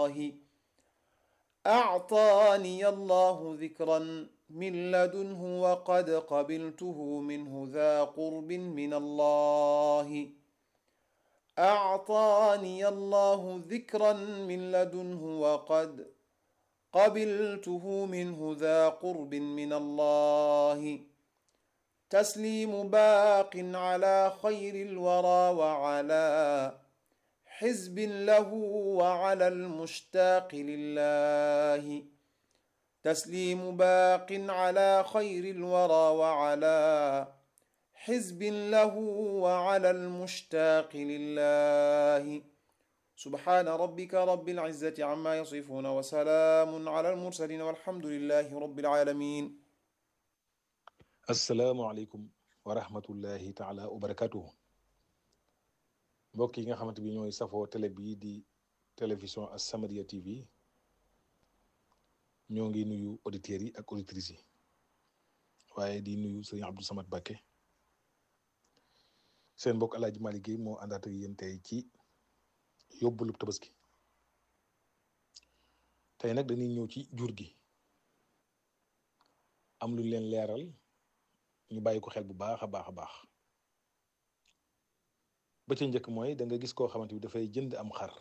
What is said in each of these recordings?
الله أعطاني الله ذكرا من لدنه وقد قبلته منه ذا قرب من الله أعطاني الله ذكرا من لدنه وقد قبلته منه ذا قرب من الله تسليم باق على خير الورى وعلى حزب له وعلى المشتاق لله تسليم باق على خير الورى وعلى حزب له وعلى المشتاق لله سبحان ربك رب العزة عما يصفون وسلام على المرسلين والحمد لله رب العالمين asalaamualeykum wa rahmatullahi taala wa barakatuhu mbokk yi nga xamante bi ñooy safoo télé bii di télévision As-Samadiyya TV ñoo ngi nuyu auditeurs yi ak auditrices yi waaye di nuyu sëriñ Abdou Samad Bakke seen mbokk Alaaji Malick Guèye moo àndaat ak yéen tey ci yóbbalu tabaski tey nag dañuy ñëw ci jur gi am lu leen leeral ñu bàyyi ko xel bu baax a baax a baax ba ca njëkk mooy da nga gis koo xamante bi dafay jënd am xar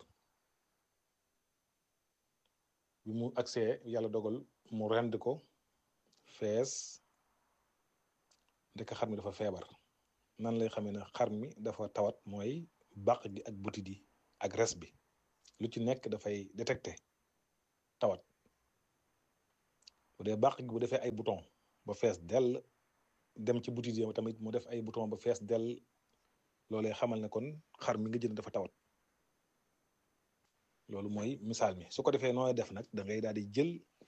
bi mu agsee yàlla dogal mu rend ko fees ndek xar mi dafa feebar nan lay xamee ne xar mi dafa tawat mooy bàq gi ak butit yi ak res bi lu ci nekk dafay détecté tawat bu dee bàq gi bu defee ay bouton ba fees dell dem ci butit yi tamit mu def ay bouton ba fees dell loolee xamal ne kon xar mi nga jënd dafa tawat loolu mooy misaal mi su ko defee nooy def nag da ngay daal di jël